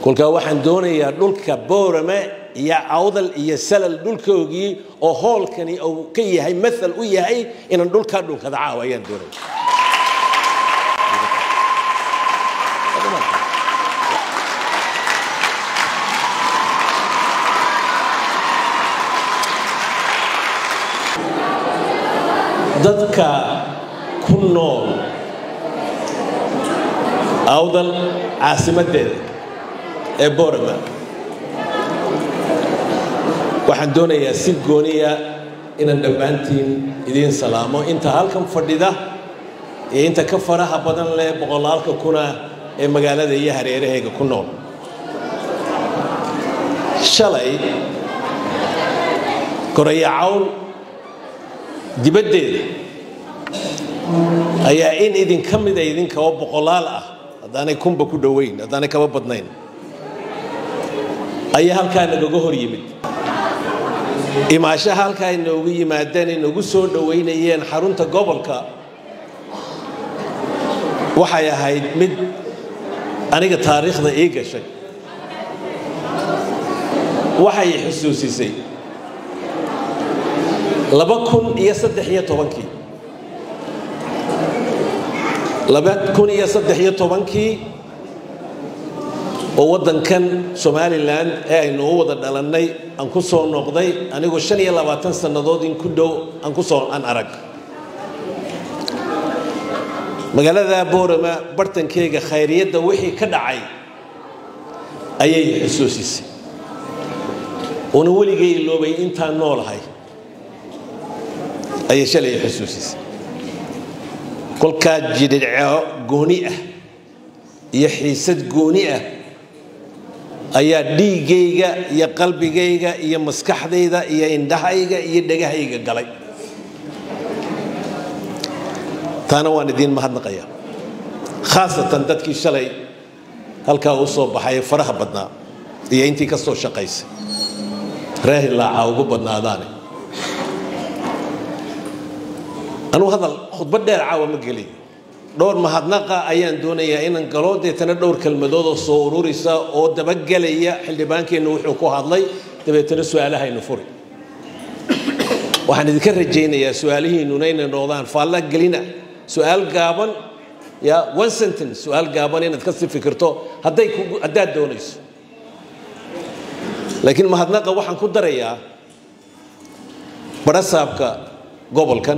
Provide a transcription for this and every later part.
kolkaa waxaan doonayaa dhulka boorame iyo awdal iyo salal dhulkoogii oo hoolkani uu ka yahay maal u yahay inaan dhulkaa dhunkada caawa ayaan doonaya dadka ku nool awdal caasimadeeda ee borama waxaan doonayaa si gooniya inaan dhammaantiin idiin salaamo inta halkan fadhida iyo inta ka faraha badan leh boqolaalka kuna ee magaalada iyo hareerahayga ku nool shalay gorayacawl dibaddeeda ayaa in idinka mida idinka oo boqolaal ah haddaanay kunba ku dhoweyn haddaanay kaba badnayn ayaa halkaa nagaga hor yimid imaashaha halkaa inoogu yimaadeen inagu soo dhoweynayeen xarunta gobolka waxay ahayd mid aniga taariikhda ii gashay waxay xusuusisay laba kun iyo saddex iyo tobankii laba kun iyo saddex iyo tobankii oo waddankan somalilan ee aynu u wada dhalannay aan ku soo noqday anigoo shan iyo labaatan sannadood in ku dhow aan ku soo aan arag magaalada boorama bartankeyga khayriyadda wixii ka dhacay ayay xusuusisay una weligay iloobay intaan noolahay ayay shalay xusuusisay kolkaa jidhidco gooni ah iyo xiisad gooni ah ayaa dhiiggayga iyo qalbigayga iyo maskaxdayda iyo indhahayga iyo dhegahayga galay taana waan idiin mahadnaqaya khaasatan dadkii shalay halkaa u soo baxay faraha badnaa iyo intii ka soo shaqaysay raahilaaca ugu badnaadaane anuu hadal khudbad dheer caawa ma gelin dhowr mahadnaqa ayaan doonayaa inaan galo deetana dhowr kelmadood oo soo ururisa oo dabagelaya xildhibaankeennu wuxuu ku hadlay dabeetana su-aalahaynu furi waxaan idinka rajaynayaa su-aalihiinnuna inay noqdaan faalla gelina su-aal gaaban ya one sentence su-aal gaaban inaad kasii fikirto hadday haddaad doonayso laakiin mahadnaqa waxaan ku darayaa barasaabka gobolkan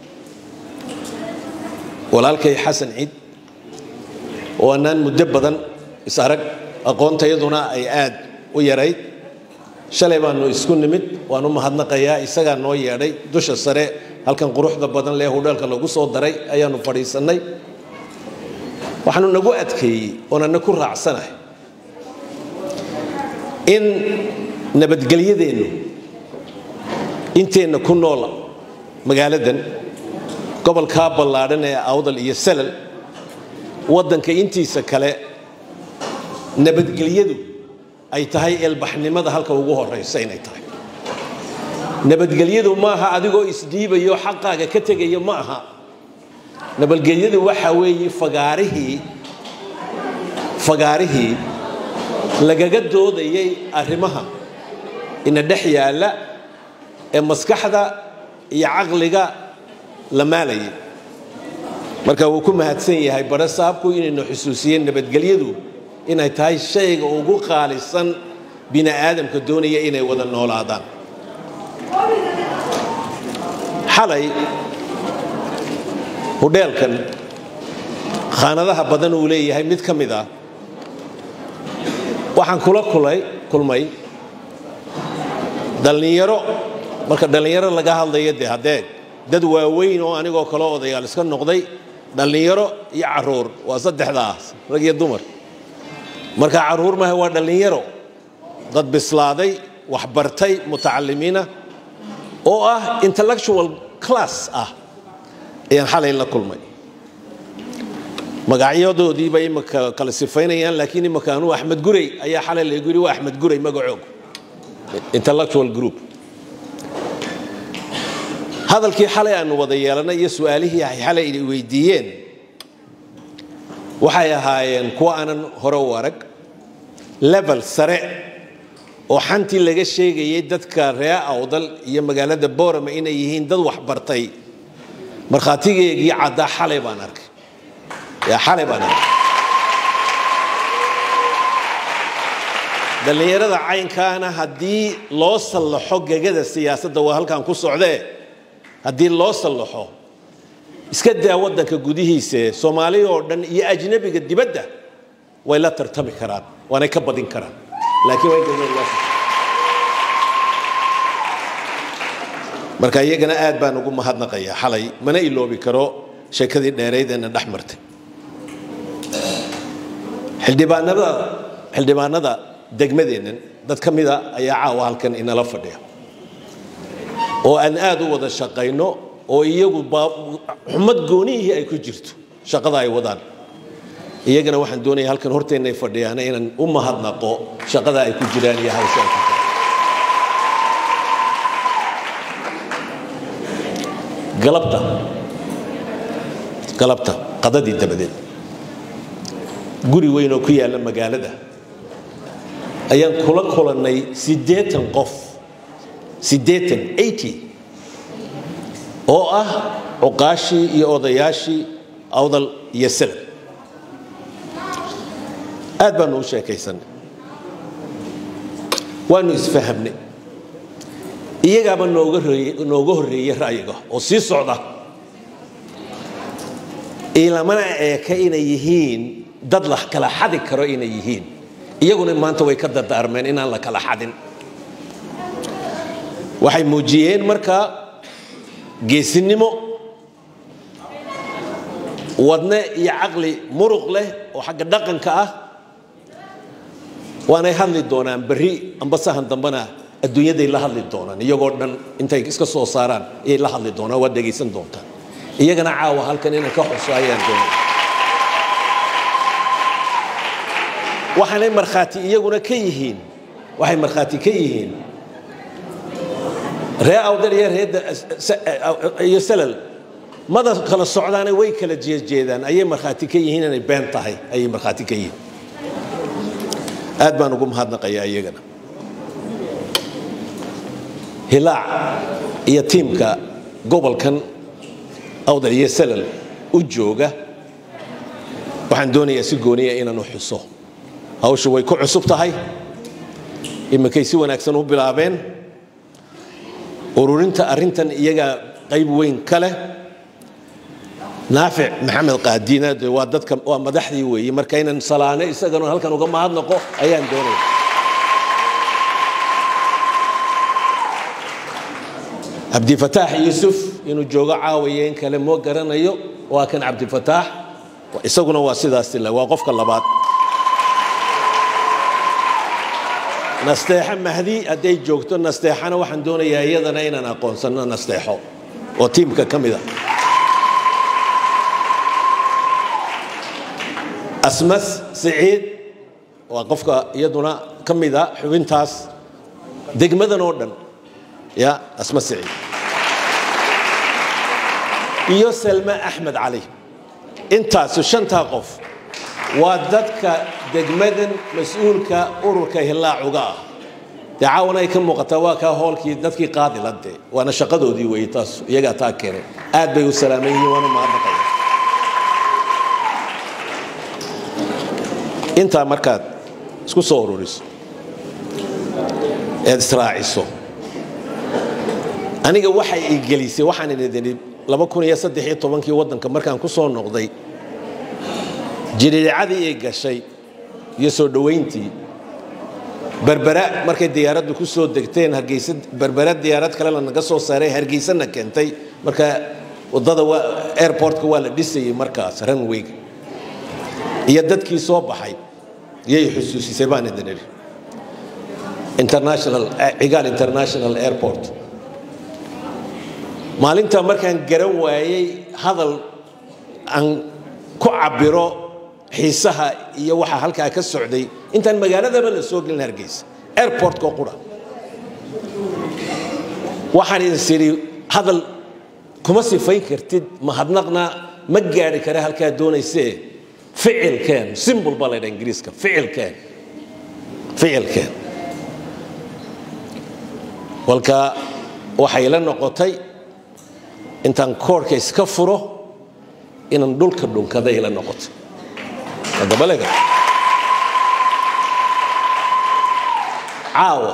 walaalkay xasan ciid oo annaan muddo badan is arag aqoontayaduna ay aad u yarayd shalay baanu isku nimid waan u mahadnaqayaa isagaa noo yeedhay dusha sare halkan quruxda badan lee hudheelka lagu soo daray ayaanu fadhiisannay waxaanu nagu adkeeyey oonana ku raacsanahay in nabadgelyadeennu inteenna ku noola magaaladan gobolkaa ballaadhan ee awdal iyo salal waddanka intiisa kale nabadgelyadu ay tahay eelbaxnimada halka ugu horaysa inay tahay nabadgelyadu maaha adigoo isdhiibayo xaqaaga ka tegaya ma aha nabadgelyadu waxa weeye fagaarihii fagaarihii lagaga doodayay arrimaha ina dhex yaalla ee maskaxda iyo caqliga la maalayay marka wuu ku mahadsan yahay bare saabku inaynu xusuusiyeen nabadgelyadu inay tahay shayga ugu qaalisan bini aadamka doonaya inay wada noolaadaan xalay hudheelkan khaanadaha badan uu leeyahay mid ka mid ah waxaan kula kulay kulmay dhallinyaro marka dhallinyaro laga hadlayo dee haddee dad waaweyn oo anigoo kale odayaal iska noqday dhallinyaro iyo caruur waa saddexdaas rag iyo dumar marka caruur maaha waa dhallinyaro dad bislaaday waxbartay mutacalimiina oo ah intellectual class ah ayaan xalay la kulmay magacyadoodiiba imaka kala sifaynayaan laakiin imaka anuu axmed gurey ayaa xalay laygu yidhi waa axmed gurey magacoog intellectual group hadalkii xalay aanu wada yeelanay iyo su-aalihii ay xalay weydiiyeen waxay ahaayeen kuwa aanan hore u arag level sare oo xantii laga sheegayay dadka ree awdal iyo magaalada boorama inay yihiin dad waxbartay markhaatigeegii caddaa xalay baan arkay yaa xalay baan arkay dhallinyarada caynkaana haddii loo sallaxo gegada siyaasadda waa halkan ku socdee haddii loo sallaxo iska daa waddanka gudihiise soomaaliya oo dhan iyo ajnabiga dibadda way la tartami karaan waanay ka badin karaan laakiin waa in gegada loo sallaxo marka iyagana aad baan ugu mahadnaqayaa xalay mana iloobi karo sheekadii dheeraydeena dhex martay xildhibaanada xildhibaanada degmadeennan dad ka mida ayaa caawa halkan inala fadhiya oo aan aad u wada shaqayno oo iyagu xumad goonihii ay ku jirto shaqada ay wadaan iyagana waxaan doonaya halkan horteenna ay fadhiyaana inaan u mahadnaqo shaqada ay ku jiraan iyo hawsha ay ku jiraan galabta galabta qadadii dabadeed guri weyn oo ku yaalla magaalada ayaan kula kulannay siddeetan qof siddeetan eighty oo ah cuqaashii iyo odayaashii awdal iyo salab aad baanu u sheekaysanay waanu isfahamnay iyagaaba nooga nooga horreeyey ra'yiga oo sii socda ilamana eeka inay yihiin dad la kala xadi karo inay yihiin iyaguna maanta way ka dardaarmeen inaan la kala xadin waxay muujiyeen markaa geesinimo wadne iyo caqli muruq leh oo xagga dhaqanka ah waanay hadli doonaan berri amba sahan dambana adduunyaday la hadli doonaan iyagoo dhan intay iska soo saaraan ayay la hadli doonaan waad dhegaysan doontaan iyagana caawa halkan inaan ka xuso ayaan doonay waxaanay markhaati iyaguna ka yihiin waxay markhaati ka yihiin ree awdal iyo ree iyo salal mada kala socdaane way kala jeejeedaan ayay markhaati ka yihiin inay been tahay ayay markhaati ka yihiin aad baan ugu mahadnaqayaa iyagana hilaac iyo tiimka gobolkan awdal iyo salal u jooga waxaan doonayaa si gooniya inaan u xuso hawshu way ku cusub tahay iminkay si wanaagsan u bilaabeen ururinta arrintan iyagaa qayb weyn ka leh naafic maxamed qaadiina de waa dadka waa madaxdii weeye marka inaan salaane isagana halkan uga mahadnaqo ayaan doonaya cabdifataax yuusuf inuu joogo caawaya in kale moo garanayo waa kan cabdifataax isaguna waa sidaas le waa qofka labaad nasteexo mahdi hadday joogto nasteexana waxaan doonayaa iyadana inaan aqoonsano nasteexo oo tiimka ka mida asmas siciid waa qofka iyaduna ka mida xubintaas degmadan oo dhan ya asmas siciid iyo salma axmed cali intaasu shantaa qof waa dadka degmadan mas-uulka ururka hilaacuga ah dee caawana ay ka muuqataa waa kaa hoolkii dadkii qaadilade waana shaqadoodii weeye taas iyagaa taa keenay aad bay u salaaman yihiin waana mahadnaqaya intaa markaad isku soo ururiso eed israaciso aniga waxay i gelisay waxaan idin laba kun iyo saddex iyo tobankii waddanka markaan ku soo noqday jiriicadii ay gashay iyo soo dhowayntii berbera markay diyaaraddu ku soo degteen hargeysa berbera diyaarad kale lanaga soo saaray hargeysana keentay marka waddada airportka waa la dhisayay markaas runwayga iyo dadkii soo baxay iyay xusuusisay baan idin idhi international cigaal international airport maalintaa markaan garan waayey hadal aan ku cabiro xiisaha iyo waxa halkaa ka socday intaan magaaladaba la soo gelin hargeysa airportka qura waxaan idin sidhi hadal kuma sifayn kartid mahadnaqna ma gaari kara halkaa doonaysee ficilkeen simbol baa laydha ingiriiska ficilkeen ficilkeen walka waxay la noqotay intaan koorhka iska furo inaan dhulka dhunkaday la noqotay adabalega caawa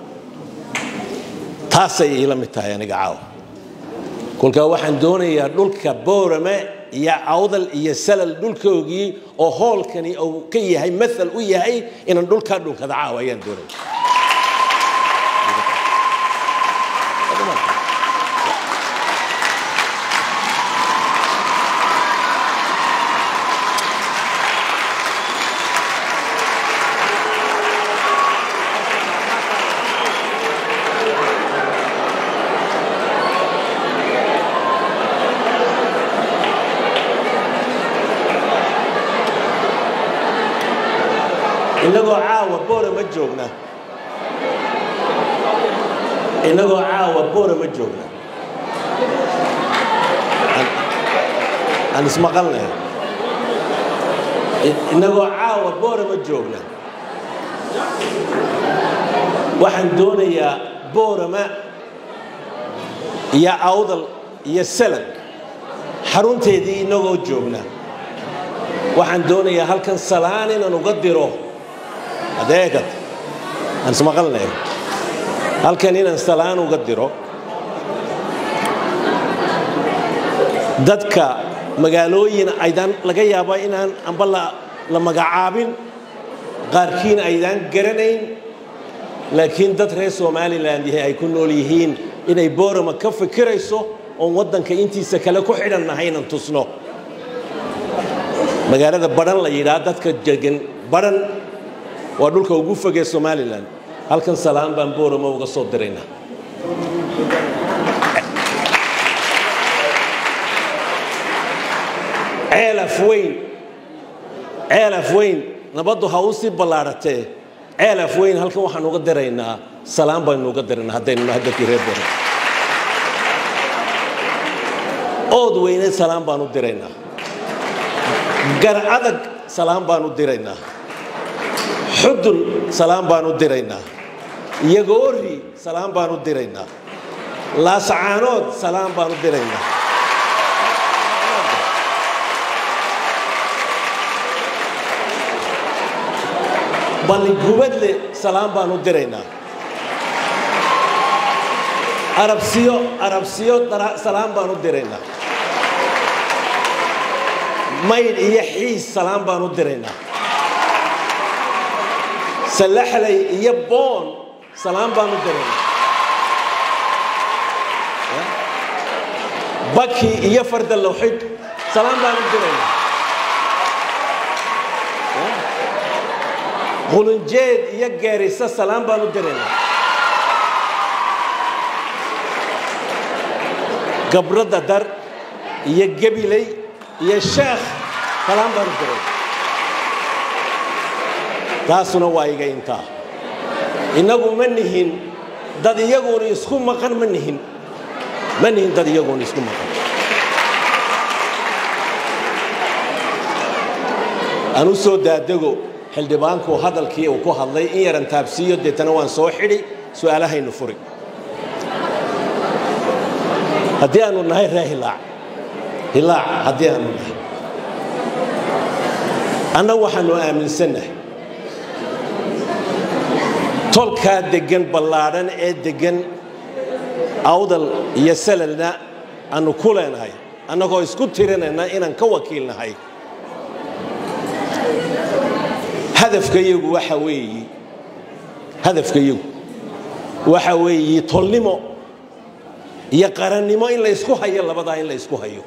taasay iila mid tahay aniga caawa kolkaa waxaan doonayaa dhulka boorame iyo awdal iyo salal dhulkoogii oo hoolkani uu ka yahay maal u yahay inaan dhulkaa dhunkada caawa ayaan doonaya inagoo caawa boora ma joogna inagoo caawa boora ma joogna aan ismaqalnay inagoo caawa boora ma joogna waxaan doonayaa boorama iyo awdal iyo salan xarunteedii inagoo joogna waxaan doonayaa halkan salaan inaan uga diro adeegad aan ismaqalnay halkan inaan salaan uga diro dadka magaalooyin aydaan laga yaaba inaan amba la magacaabin qaarkiin aydaan garanayn laakiin dad reer somalilan yahay ay ku nool yihiin inay boorama ka fikirayso oon waddanka intiisa kale ku xidhannahay inaan tusno magaalada badhan la yidhaha dadka degan badhan waa dhulka ugu fogee somalilan halkan salaan baan boorama uga soo diraynaa ceelaf weyn ceelaf weyn nabaddu ha u sii ballaadhatee ceelaf weyn halkan waxaan uga diraynaa salaan baynu uga diraynaa haddaynu nahay dadkii reer boora ood weyne salaan baan u diraynaa gar adag salaan baan u diraynaa xudun salaan baan u diraynaa yagoori salaan baan u diraynaa laasacaanood salaan baan u diraynaa balligubadle salaan baan u diraynaa arabsiyo arabsiyo salaan baan u diraynaa maydh iyo xiis salaan baan u diraynaa salaxlay iyo boon salaan baan u diraynaa baki iyo farda lawxid salaan baan u diraynaa qulunjeed iyo geerisa salaan baan u diraynaa gabradda dar iyo gebiley iyo sheekh salaan baan u diraynaa taasuna waa iga intaa innagu ma nihin dad iyaguuna isku maqan ma nihin ma nihin dad iyaguuna isku maqan aan u soo daadego xildhibaanku hadalkii uu ku hadlay in yaran taabsiiyo deetana waan soo xidhi su'aalahaynu furi haddii aanu nahay ree hilaac hilaac haddii aanu nahay annagu waxaanu aaminsannahay tolkaa deggan ballaadhan ee deggan awdal iyo salalna aanu ku leenahay annagoo isku tirinayna inaan ka wakiilnahay hadafkayagu waxa weeyi hadafkayagu waxa weeyi tolnimo iyo qarannimo in la ysku hayo labadaa in la ysku hayo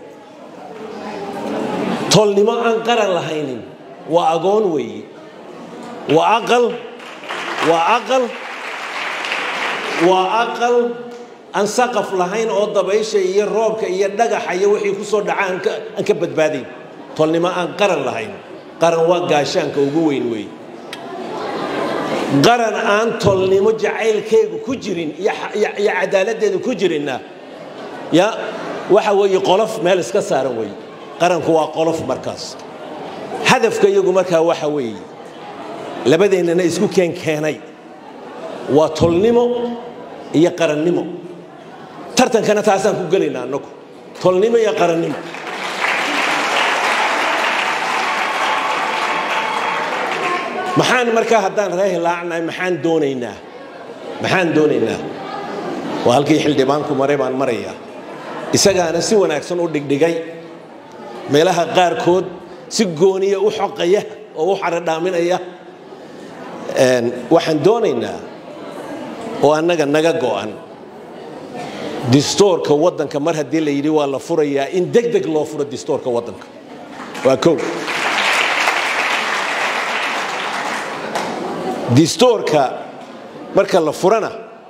tolnimo aan qaran lahaynin waa agoon weeyi waa aqal waa aqal waa aqal aan saqaf lahayn oo dabaysha iyo roobka iyo dhagaxa iyo wixii ku soo dhaca aan ka badbaadayn tolnimo aan qaran lahayn qaran waa gaashaanka ugu weyn weeye qaran aan tolnimo jacaylkeegu ku jirin iyo cadaaladdeedu ku jirinna ya waxa weeye qolof meel iska saaran weeye qaranku waa qolof markaas hadafka iyagu markaa waxa weeye labadeennana isku keen keenay waa tolnimo iyo qarannimo tartankana taasaan ku gelaynaa annagu tolnimo iyo qarannimo maxaan markaa haddaan ree hilaacnahay maxaan doonaynaa maxaan doonaynaa waa halkii xildhibaanku maray baan marayaa isagaana si wanaagsan u dhigdhigay meelaha qaarkood si gooniya u xoqaya oo u xaradhaaminaya waxaan doonaynaa oo annaga naga go'an distoorka waddanka mar haddii la yidhi waa la furayaa in deg deg loo furo distoorka waddanka waa kow distoorka marka la furana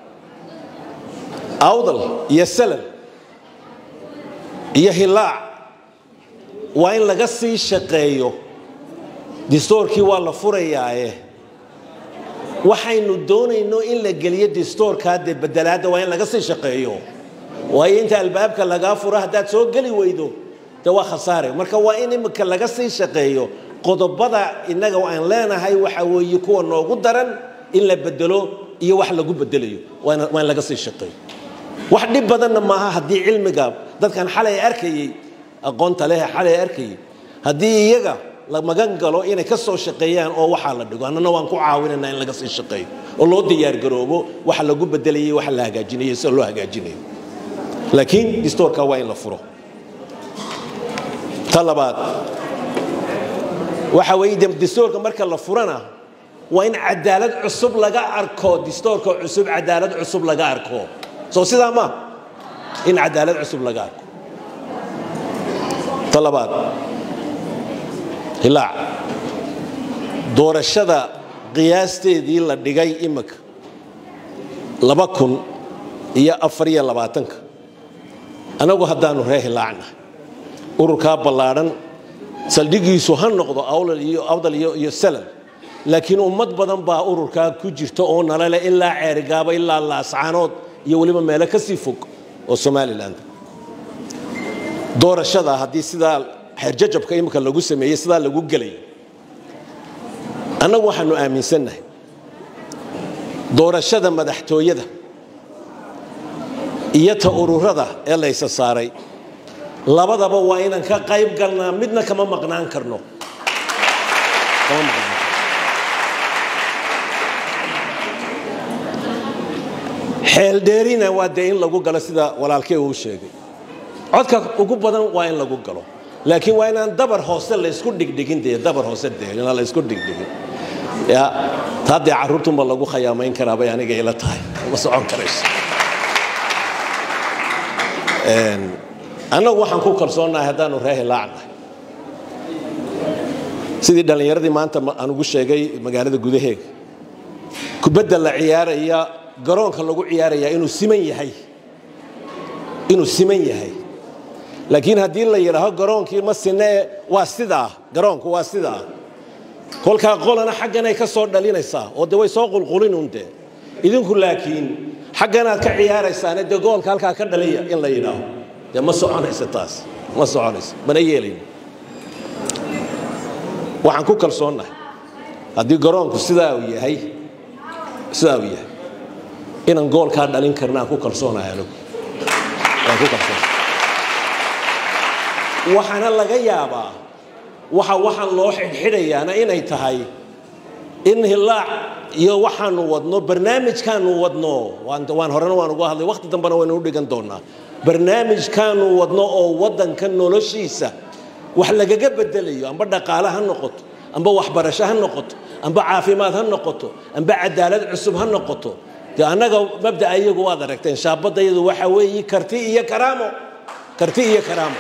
awdal iyo salal iyo hilaac waa in laga sii shaqeeyo distoorkii waa la furayaaye waxaynu doonayno in la geliyo distoorkaa dee bedelaadda waa in laga sii shaqeeyo waayo inta albaabka lagaa furo haddaad soo geli weydo de waa khasaare marka waa in imika laga sii shaqeeyo qodobada innaga aan leenahay waxa weeye kuwa noogu daran in la bedelo iyo wax lagu bedelayo waa in laga sii shaqeeyo wax dhib badanna maaha haddii cilmiga dadkan xalay arkayey aqoonta leh xalay arkayey haddii iyaga la magan galo inay ka soo shaqeeyaan oo waxaa la dhigo annana waan ku caawinanaa in laga sii shaqeeyo oo loo diyaargaroobo waxa lagu bedelayay waxa la hagaajinayo sida loo hagaajinayo laakiin distoorka waa in la furo ta labaad waxa weeye distoorka marka la furana waa in cadaalad cusub laga arko distoorka cusub cadaalad cusub laga arko soo sidaa ma in cadaalad cusub laga arko ta labaad hilaac doorashada qiyaasteedii la dhigay imika laba kun iyo afar iyo labaatanka annagu haddaanu ree hilaacna ururkaa ballaadhan saldhigiisu ha noqdo awdal iyo salal laakiin ummad badan baa ururkaa ku jirta oo nalale ilaa ceerigaaba ilaa laascaanood iyo weliba meelo ka sii fog oo somalilan doorashada haddii sidaa xeerjajabka imika lagu sameeyey sidaa lagu gelay annagu waxaanu aaminsannahay doorashada madaxtooyada iyo ta ururada ee laysa saaray labadaba waa inaan ka qayb galnaa midna kama maqnaan karno xeeldheerina waa dee in lagu galo sida walaalkey uu sheegay codka ugu badan waa in lagu galo laakiin waa inaan dabar hoose laysku dhigdhigin dee dabar hoose dee inaan laysku dhigdhigin ya taa dee carruurtunba lagu khayaamayn karaa bay aniga ila tahay ma socon karayso annagu waxaan ku kalsoonnahay haddaanu ree hilaacnahay sidii dhallinyaradii maanta aan ugu sheegay magaalada gudaheega kubadda la ciyaaraya garoonka lagu ciyaarayaa inuu siman yahay inuu siman yahay laakiin haddii la yidhaaho garoonkii ma sinee waa sidaa garoonku waa sidaa kolkaa qolana xagganay ka soo dhalinaysaa oo de way soo qulqulinun dee idinku laakiin xagganaad ka ciyaaraysaane dee goolka halkaa ka dhaliya in la yidhaaho dee ma soconayso taas ma soconayso mana yeelayno waxaan ku kalsoonnahay haddii garoonku sidaa uu yahay sidaa uu yahay inaan goolkaa dhalin karna aan ku kalsoonahay anigu waan ku kalsoonay waxaana laga yaabaa waxa waxaan loo xidhxidhayaana inay tahay in hilaac iyo waxaanu wadno barnaamijkaanu wadno waan horena waan uga hadlay wakhti dambena waynu u dhigan doonaa barnaamijkaanu wadno oo waddanka noloshiisa wax lagaga bedelayo amba dhaqaale ha noqoto amba waxbarasho ha noqoto amba caafimaad ha noqoto amba cadaalad cusub ha noqoto dee annaga mabda'a iyagu waad aragteen shaabadayadu waxa weeye karti iyo karaamo karti iyo karaamo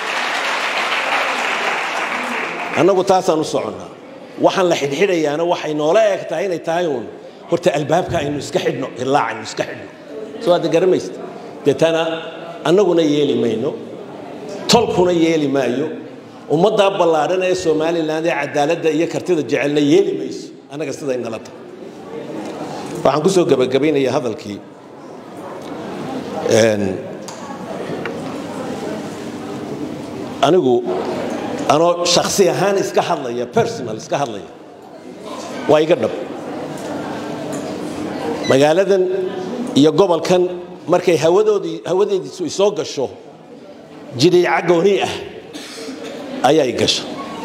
annagu taasaan u soconnaa waxaan la xidhxidhayaana waxay noola eeg tahay inay tahay uun horta albaabka aynu iska xidhno ilaac aynu iska xidhno soo hadda garamaysta deetana annaguna yeeli mayno tolkuna yeeli maayo ummaddaa ballaadhan ee somalilan ee cadaaladda iyo kartida jecelna yeeli mayso annaga siday nala tahay waxaan ku soo gebagabaynayaa hadalkii anigu anoo shaksi ahaan iska hadlaya personal iska hadlaya waa iga dhab magaaladan iyo gobolkan markay hawadoodii hawadeediisu isoo gasho jidhiica gooni ah ayay gasha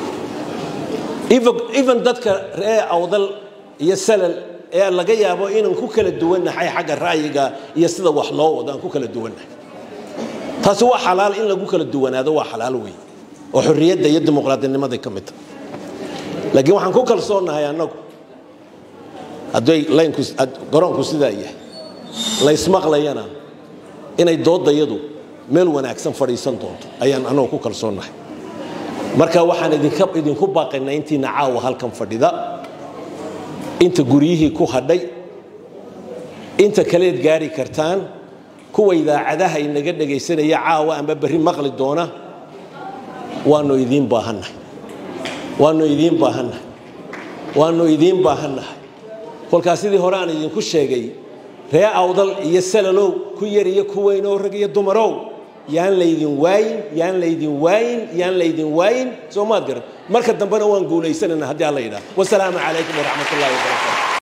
even dadka ree awdal iyo salal ee laga yaabo inaan ku kala duwannahay xagga ra'yiga iyo sida wax loo wado aan ku kala duwannahay taasi waa xalaal in lagu kala duwanaado waa xalaal wey oo xorriyadda iyo dimuqraadinimaday ka mid tahay laakiin waxaan ku kalsoonnahay annagu hadday laynku garoonku sidaa yahay laysmaqlayana inay doodayadu meel wanaagsan fadhiisan doonto ayaan annagu ku kalsoonnahay marka waxaan idinka idinku baaqaynaa intiina caawa halkan fadhida inta guryihii ku hadhay inta kaleed gaari kartaan kuwa idaacadaha inaga dhegaysanaya caawa amba berri maqli doona waanu idiin baahannahay waanu idiin baahannahay waanu idiin baahannahay kolkaas sidii hore aan idinku sheegay ree awdal iyo salalow ku yar iyo ku weyn oo rag iyo dumarow yaan laydin waayin yaan laydin waayin yaan laydin waayin soo maad garan marka dambena waan guulaysanayna haddii alla yidhaah wasalaamu calaykum waraxmat ullahi wabarakatu